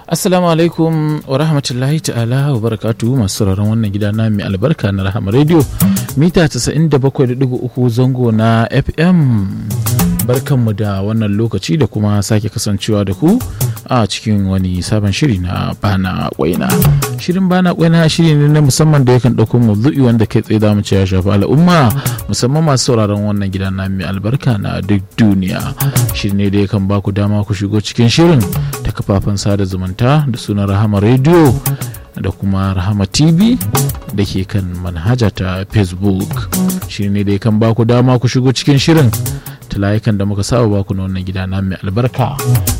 Assalamu alaikum wa rahmatullahi ta'ala wa barakatu masu sauraron wannan gida na mai albarka na Rahama Radio mita 97.3 zango na FM. Barkanmu da wannan lokaci da kuma sake kasancewa da ku a cikin wani sabon shiri na bana kwaina. Shirin bana kwaina shiri ne na musamman da yakan ɗauko mawdu'i wanda kai tsaye zamu ce ya shafi al'umma musamman masu sauraron wannan gida na mai albarka na duk duniya. Shiri ne da yakan ba ku dama ku shigo cikin shirin ta kafafen sada zumunta da sunan rahama radio da kuma rahama tv da ke kan manhaja ta facebook shi ne da kan baku dama ku shigo cikin shirin ta layukan da muka saba baku na wannan gida na mai albarka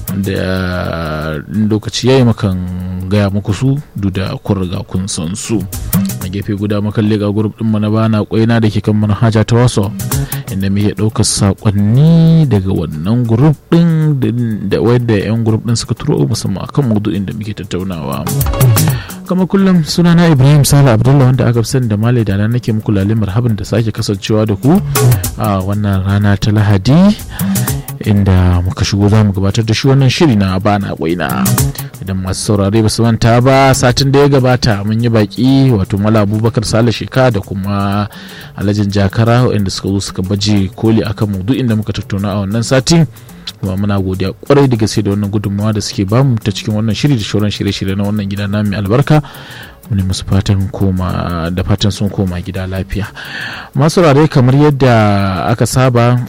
da lokaci yayi makan gaya muku su duk da kun riga kun san su a gefe guda mukan leƙa grup ɗin na bana kwaina da ke kan manhaja ta wasu inda muke ɗaukar saƙonni daga wannan grup ɗin da wadda 'yan grup ɗin suka turo musamman akan maudu'in da muke tattaunawa kamar kullum sunana ibrahim sala abdullah wanda aka fi sani da malai da nake muku lalai marhaban da sake kasancewa da ku a wannan rana ta lahadi inda muka shigo za mu gabatar da shi wannan shiri na bana kwaina idan masu saurare ba su manta ba satin da ya gabata mun yi baki wato mala abubakar sale sheka da kuma alhajin jakara waɗanda suka zo suka baje koli akan maudu'in da muka tattauna a wannan satin kuma muna godiya kwarai da gaske da wannan gudunmawa da suke bamu ta cikin wannan shiri da shauran shirye-shirye na wannan gida na mai albarka muni musu fatan koma da fatan sun koma gida lafiya masu rare kamar yadda aka saba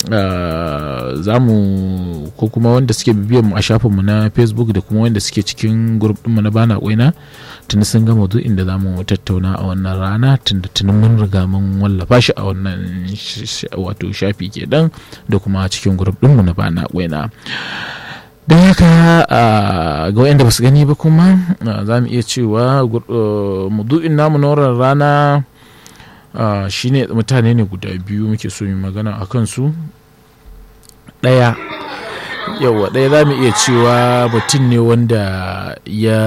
za mu ko kuma wanda suke bibiyar mu a shafinmu na facebook da kuma wanda suke cikin grup ɗinmu na bana kwaina tuni sun gama duk inda za mu tattauna a wannan rana tunda tuni mun riga mun wallafa shi a wannan wato shafi kenan da kuma cikin grup ɗinmu na bana kwaina don haka ga wayanda ba su gani ba kuma za mu iya cewa mudu'in namu na wannan rana shine mutane ne guda biyu muke so mu magana a kansu ɗaya yawa ɗaya za mu iya cewa mutum ne wanda ya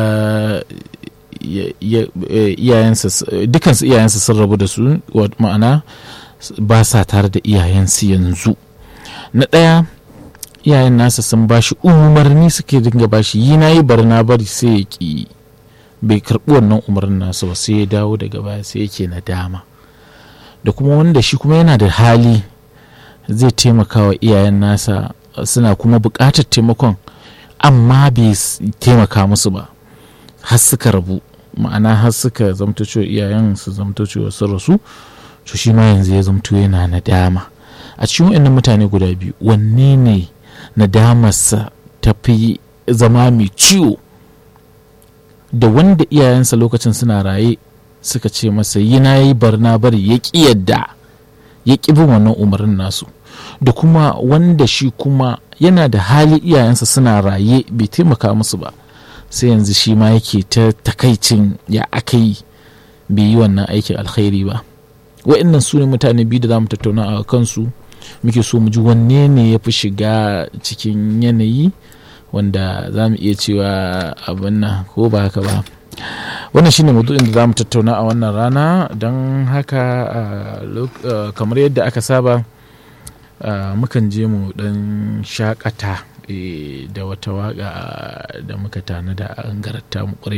iyayensa dukansu iyayensa sun rabu da su ma'ana ba sa tare da iyayensu yanzu na ɗaya iyayen nasa sun ba shi umarni suke dinga ba shi yi na yi bari na bari sai ya ki bai karɓi wannan umarnin nasa ba sai ya dawo daga baya sai yake na dama da kuma wanda shi kuma yana da hali zai taimaka wa iyayen nasa suna kuma buƙatar taimakon amma bai taimaka musu ba har suka rabu ma'ana har suka zamto cewa iyayen su zamto cewa sun rasu to shi ma yanzu ya zamto yana nadama a cikin waɗannan mutane guda biyu wanne ne nadamarsa ta fi zama mai ciwo da wanda iyayensa lokacin suna raye suka ce masa yi na yi barna bari ya ƙi yadda ya ƙi bin wannan umarnin nasu da kuma wanda shi kuma yana da hali iyayensa suna raye bai taimaka musu ba sai yanzu shi ma yake ta takaicin ya aka yi bai yi wannan aikin alkhairi ba wa'annan su ne mutane biyu da za mu tattauna a kansu muke so mu ji wanne ne ya fi shiga cikin yanayi wanda za mu iya cewa abin nan ko ba haka ba wannan shine maudu'in da za mu tattauna a wannan rana don haka kamar yadda aka saba mukan je mu dan shakata da wata waka da muka tanada an garanta mu